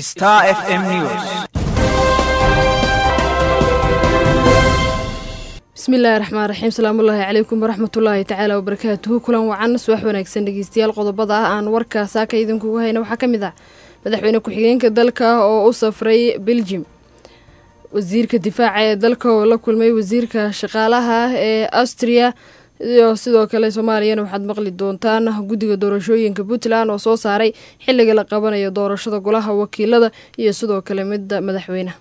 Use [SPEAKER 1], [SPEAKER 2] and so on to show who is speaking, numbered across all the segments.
[SPEAKER 1] Star FM News.
[SPEAKER 2] bismillaahi raxmaan raxiim salaamullaahi calaykum waraxmatullaahi tacaala wabarakaatuhu kulan wacan subax wanaagsan dhegeystayaal qodobada ah aan warka saaka idinkugu hayna waxaa ka mid ah madaxweyne ku-xigeenka dalka oo u safray beljim wasiirka difaaca ee dalka oo la kulmay wasiirka shaqaalaha ee astriya iyo sidoo kale soomaaliyana waxaad maqli doontaan guddiga doorashooyinka puntland oo soo saaray xilliga la qabanayo doorashada golaha wakiilada iyo sidoo kale midda madaxweyneha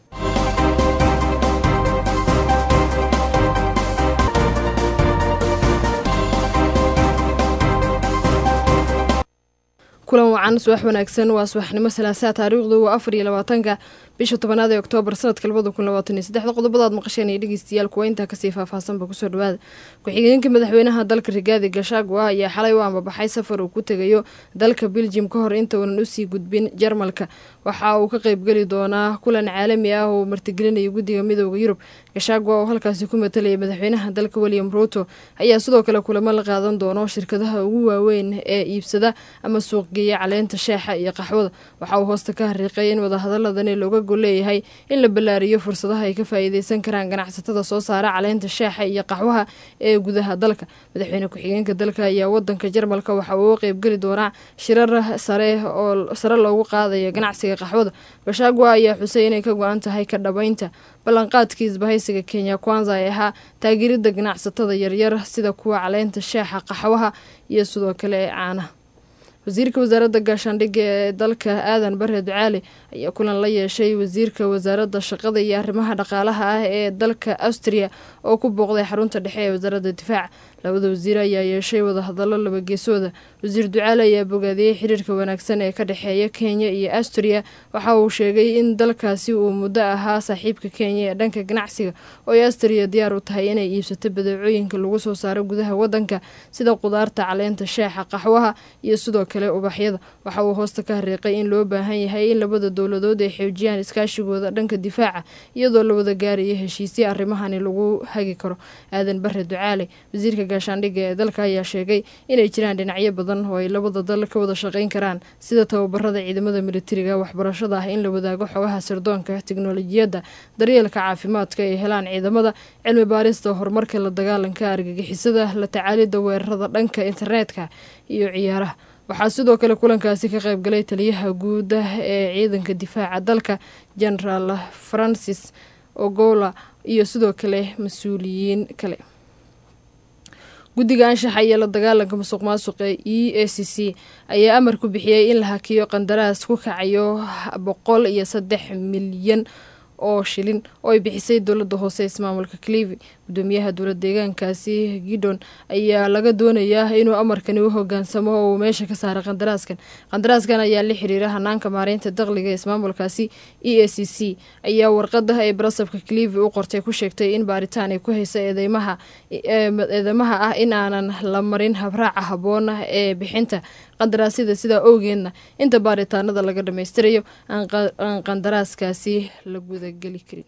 [SPEAKER 2] kulan wacan subax wanaagsan waa subaxnimo salaasaa taariikhdu waa afar iyo labaatanka bisha tobanaad ee oktoobar sanadka labada kun labaatan iyo saddexda qodobadaad maqasheen iyo dhegeystayaal kuwa intaa kasii faahfaahsanba kusoo dhawaada ku-xigeenka madaxweynaha dalka rigaadi gashagwa ayaa xalay u ambabaxay safar uu ku tegayo dalka beljim ka hor inta uunan usii gudbin jarmalka waxa uu ka qeybgeli doonaa kulan caalami ah oo martigelinayo guddiga midooda yurub gashagwa oo halkaasi ku matalaya madaxweynaha dalka william ruuto ayaa sidoo kale kulamo la qaadan doono shirkadaha ugu waaweyn ee iibsada ama suuqgeeya caleenta sheexa iyo qaxwada waxa uu hoosta ka hariiqay in wadahadaladani looga gol leeyahay in la ballaariyo fursadaha ay ka faa'iideysan karaan ganacsatada soo saara caleenta sheexa iyo qaxwaha ee gudaha dalka madaxweyne ku-xigeenka dalka ayaa wadanka jarmalka waxa uu qeybgeli doonaa shirar sare oo sare loogu qaadayo ganacsiga qaxwada gashagwa ayaa xusay inay ka go-an tahay ka dhabaynta ballanqaadkii isbahaysiga kenya kwanza ee ahaa taageerida ganacsatada yaryar sida kuwa caleenta sheexa qaxwaha iyo sidoo kale ee caanaha wasiirka wasaaradda gaashaandhigga ee dalka aadan bare ducaale ayaa kulan la yeeshay wasiirka wasaaradda shaqada iyo arrimaha dhaqaalaha ah ee dalka astriya oo ku booqday xarunta dhexe ee wasaaradda difaaca labada wasiir ayaa yeeshay wadahadallo labageesooda wasiir ducaale ayaa bogaadiyey xiriirka wanaagsan ee ka dhexeeya kenya iyo astriya waxa uu sheegay in dalkaasi uu muddo ahaa saaxiibka kenya ee dhanka ganacsiga oo ay astriya diyaar u tahay inay iibsato badeecooyinka lagu soo saaro gudaha wadanka sida qudaarta caleenta sheexa qaxwaha iyo sidoo kale ubaxyada waxa uu hoosta ka hariiqay in loo baahan yahay in labada dowladood ay xoojiyaan iskaashigooda dhanka difaaca iyadoo la wada gaarayo heshiisya arrimahani lagu hagi karo aadan bare ducaale wasiirka gaashaandhigga ee dalka ayaa sheegay inay jiraan dhinacyo badan oo ay labada dal ka wada shaqayn karaan sida tababarada ciidamada militariga waxbarashada ah in la wadaago xogaha sirdoonka tiknolojiyadda daryeelka caafimaadka ay helaan ciidamada cilmi baarista horumarka la dagaalanka argagixisada la tacaalida weerarada dhanka internetka iyo ciyaaraha waxaa sidoo kale kulankaasi ka qaybgalay taliyaha guud ee ciidanka difaaca dalka genaraal francis ogola iyo sidoo kale mas-uuliyiin kale guddiga anshaxa iyo la dagaalanka musuq maasuqa e a c c ayaa amar ku bixiyey in la hakiyo qandaraas ku kacayo boqol iyo saddex milyan oo shilin oo ay bixisay dowladda hoose ismaamulka clivi gudoomiyaha dowlad deegaankaasi gidon ayaa laga doonayaa inuu amarkani u hogaansamo oo uu meesha ka saaray qandaraaskan qandaraaskan ayaa la xiriira hanaanka maareynta dakhliga ismaamulkaasi e a c c ayaa warqada ay barasabka clivi u qortay ku sheegtay in baaritaan ay ku haysa eedeymaha eedeymaha ah in aanan la marin habraaca habboon ee bixinta qandaraasyada sidaa owgeedna inta baaritaanada laga dhammaystirayo aan qandaraaskaasi la gudageli karin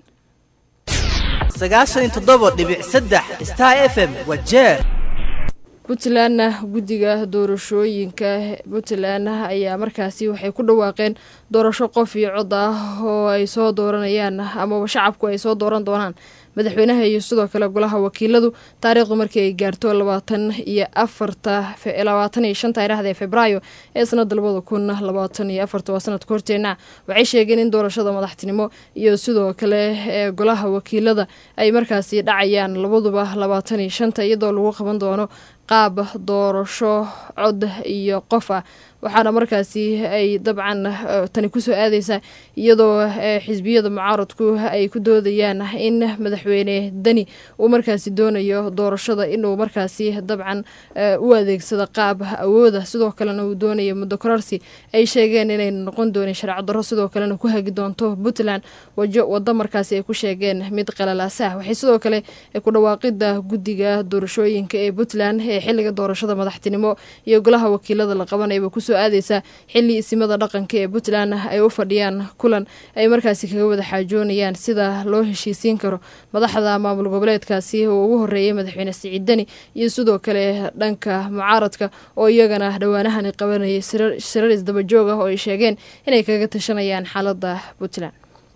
[SPEAKER 3] sagaashan toddoba dhibic saddex star f m waa jeer
[SPEAKER 2] puntlandna guddiga doorashooyinka puntland ayaa markaasi waxay ku dhawaaqeen doorasho qof iyo cod ah oo ay soo dooranayaan amaba shacabku ay soo dooran doonaan madaxweynaha iyo sidoo kale golaha wakiiladu taariikhdu markii ay gaarto labaatan iyo afarta labaatan iyo shanta iraahda ee febraayo ee sanada labada kun labaatan iyo afarta waa sanadka horteena waxay sheegeen in doorashada madaxtinimo iyo sidoo kale ee golaha wakiilada ay markaasi dhacayaan labaduba labaatan iyo shanta iyadoo lagu qaban doono qaab doorasho cod iyo qof ah waxaana markaasi ay dabcan tani kusoo aadeysaa iyadoo xisbiyada mucaaradku ay ku doodayaan in madaxweyne deni uu markaasi doonayo doorashada inuu markaasi dabcan u adeegsado qaab awooda sidoo kalena uu doonayo muddo kororsi ay sheegeen inay noqon doonin sharci darro sidoo kalena ku hagi doonto puntland wajo wado markaasi ay ku sheegeen mid qalalaasa ah waxay sidoo kale ku dhawaaqida guddiga doorashooyinka ee puntland ee xiliga doorashada madaxtinimo iyo golaha wakiilada la qabanayba kusoo aadeysa xili isimada dhaqanka ee puntland ay u fadhiyaan kulan ay markaasi kaga wada xaajoonayaan sida loo heshiisiin karo madaxda maamul goboleedkaasi oo ugu horeeyay madaxweyne siciid deni iyo sidoo kale dhanka mucaaradka oo iyagana dhowaanahani qabanayay shirar isdabajoog ah oo ay sheegeen inay kaga tashanayaan xaalada puntland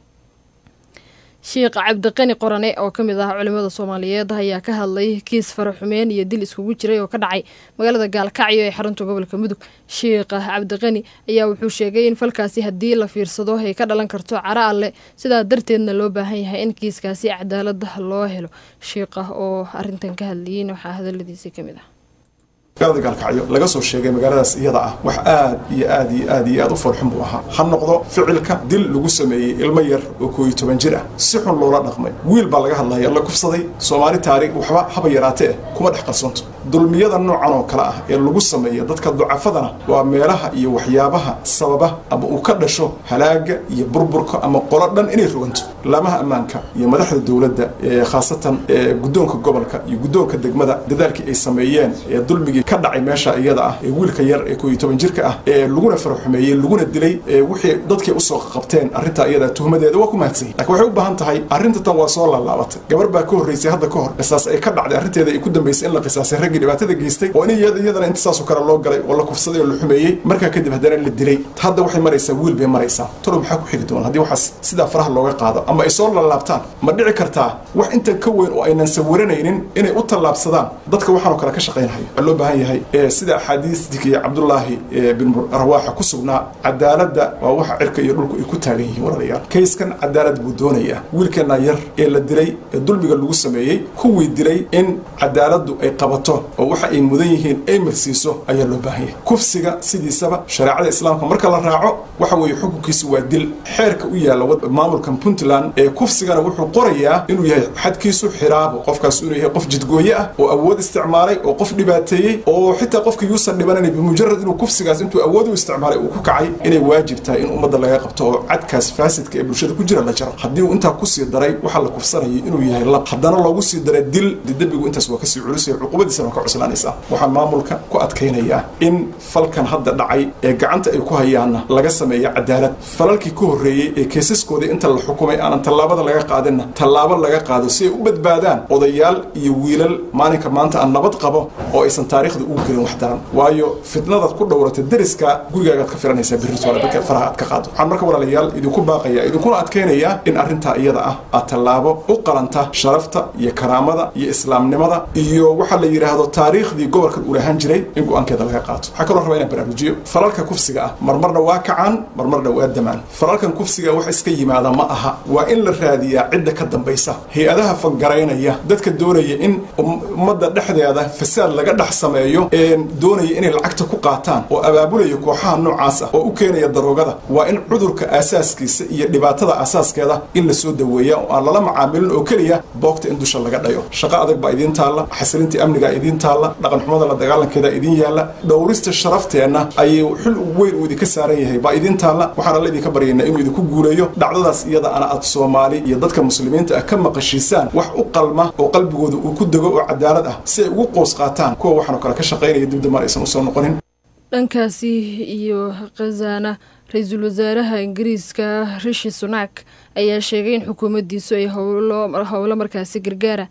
[SPEAKER 2] sheikh cabdiqani qorane oo ka mid ah culimada soomaaliyeed ayaa ka hadlay kiis faraxumeyn iyo dil iskugu jiray oo ka dhacay magaalada gaalkacyo ee xarunta gobolka mudug sheikh cabdiqani ayaa wuxuu sheegay in falkaasi haddii la fiirsado ay ka dhalan karto cara alle sidaa darteedna loo baahan yahay in kiiskaasi cadaalada loo helo shiiqa oo arintan ka hadlayiin waxaa hadaladiisii kamid ah
[SPEAKER 1] magaalada gaalkacyo laga soo sheegay magaaladaas iyada ah wax aad iyo aad iyo aad iyo aad u farxun buu ahaa ha noqdo ficilka dil lagu sameeyey ilmo yar oo koo iyo toban jir ah si xun loola dhaqmay wiil baa laga hadlaya la kufsaday soomaali taariikh waxba haba yaraatee kuma dhex qarsoonto dulmiyada noocan oo kale ah ee lagu sameeya dadka ducafadana waa meelaha iyo waxyaabaha sababa ama uu ka dhasho halaaga iyo burburka ama qolo dhan inay roganto laamaha ammaanka iyo madaxda dowladda khaasatan guddoonka gobolka iyo guddoonka degmada dadaalkii ay sameeyeen ee dulmigii ka dhacay meesha iyada ah ee wiilka yar ee koo iyo toban jirka ah ee laguna faraxumeeyey laguna dilay wixii dadkii usoo qabteen arrintaa iyada tuhmadeeda waa ku mahadsanyi lakin waxay u baahan tahay arrinta tan waa soo laalaabatay gabar baa ka horreysay hadda ka hor qisaas ay ka dhacday arrinteeda ay ku dambaysay in la qisaasay raggii dhibaatada geystay oo in iyadana inta saasoo kale loo galay oo la kufsaday oo la xumeeyey markaa kadib haddana la dilay hadda waxay maraysaa wiil bay maraysaa tolo maxaa ku xigi doona haddii waxaas sidaa faraha looga qaado ama ay soo laalaabtaan ma dhici kartaa wax intan ka weyn oo aynan sawiranaynin inay u tallaabsadaan dadka waxaanoo kale ka shaqaynhayo waxaa loo baahan yahay sida axaadiistikii cabdullaahi bin rawaaxa ku sugnaa cadaaladda waa waxa cirka iyo dhulku ay ku taagan yihiin walaalayaal kayskan cadaalad buu doonayaa wiilkeenna yar ee la dilay ee dulmiga lagu sameeyey kuwii dilay in cadaaladdu ay qabato oo waxa ay mudan yihiin ay marsiiso ayaa loo baahan yahay kufsiga sidiisaba shareecada islaamka marka la raaco waxa weeye xukunkiisu waa dil xeerka u yaalla maamulkan puntland ee kufsigana wuxuu qorayaa inuu yahay xadkiisu xiraabo qofkaas inuu yahay qof jidgooye ah oo awood isticmaalay oo qof dhibaateeyey oo xitaa qofka yuusan dhibanayn bimujarad inuu kufsigaas intuu awood u isticmaalay uu ku kacay inay waajib tahay in ummadda laga qabto oo cadkaas faasidka ee bulshada ku jira la jaro haddii uu intaa kusii daray waxaa la kufsanayay inuu yahay lab haddana loogu sii daray dil de dembigu intaas waa kasii culusaya cuqubadiisana waa ka cuslaanaysaa waxaan maamulka ku adkaynayaa in falkan hadda dhacay ee gacanta ay ku hayaanna laga sameeya cadaalad falalkii ka horreeyey ee keesaskoodii inta la xukumay aanan tallaabada laga qaadinna tallaabo laga qaado si ay u badbaadaan odayaal iyo wiilal maalinka maanta aan nabad qabo oo aysan taariikhda ugu gelin wax daran waayo fitnadaad ku dhowrata deriska gurigaagaad ka filanaysaa birritoola dadka faraha aad ka qaado waxaan marka walaalayaal idinku baaqaya idinkuna adkaynayaa in arrintaa iyada ah aad tallaabo u qalanta sharafta iyo karaamada iyo islaamnimada iyo waxaa la yidhaahdo taariikhdii gobolkan uu lahaan jiray in go-aankeeda laga qaato waxaa kaloo rabaa inaan baraarujiyo falalka kufsiga ah marmarna waa kacaan marmarna waa damaan falalkan kufsiga wax iska yimaada ma aha waa in la raadiyaa cidda ka dambaysa hay-adaha fangaraynaya dadka doonaya in ummadda dhexdeeda fasaad laga dhex sameeyo doonaya inay lacagta ku qaataan oo abaabulaya kooxaha noocaas ah oo u keenaya daroogada waa in cudurka aasaaskiisa iyo dhibaatada asaaskeeda in la soo daweeya oo aan lala macaamilin oo keliya boogta in dusha laga dhayo shaqo adag baa idiin taalla xasilintii amnigaa idiin taalla dhaqan xumada la dagaalankeeda idiin yaalla dhowrista sharafteenna ayay xil weyn uu idinka saaran yahay baa idiin taalla waxaan alla idinka baryaynaa inuu idinku guuleeyo dhacdadaas iyada ana aad soomaali iyo dadka muslimiinta ah ka maqashiisaan wax u qalma oo qalbigooda uu ku dego oo cadaalad ah si ay ugu qoos qaataan kuwa waxaanoo kale ka shaqaynaya dibdamar aysan usoo noqonin
[SPEAKER 2] dhankaasi iyo khazana ra-iisul wasaaraha ingiriiska rishi sunak ayaa sheegay in xukuumaddiisu ay howlo markaasi gargaara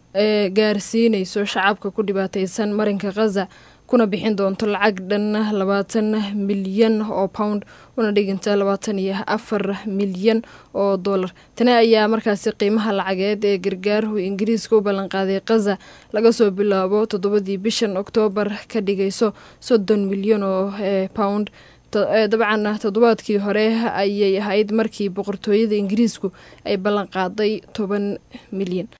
[SPEAKER 2] ee gaarsiinayso shacabka ku dhibaateysan marinka khaza kuna bixin doonto lacag dhan labaatan milyan oo pound una dhiginta labaatan iyo afar milyan oo dollar tani ayaa markaasi qiimaha lacageed ee gargaaruhu ingiriiska u ballanqaaday khaza laga soo bilaabo toddobadii bishan oktoobar ka dhigayso soddon milyan oo pound dabcan toddobaadkii hore ayay ahayd markii boqortooyada ingiriisku ay ballanqaaday toban milyan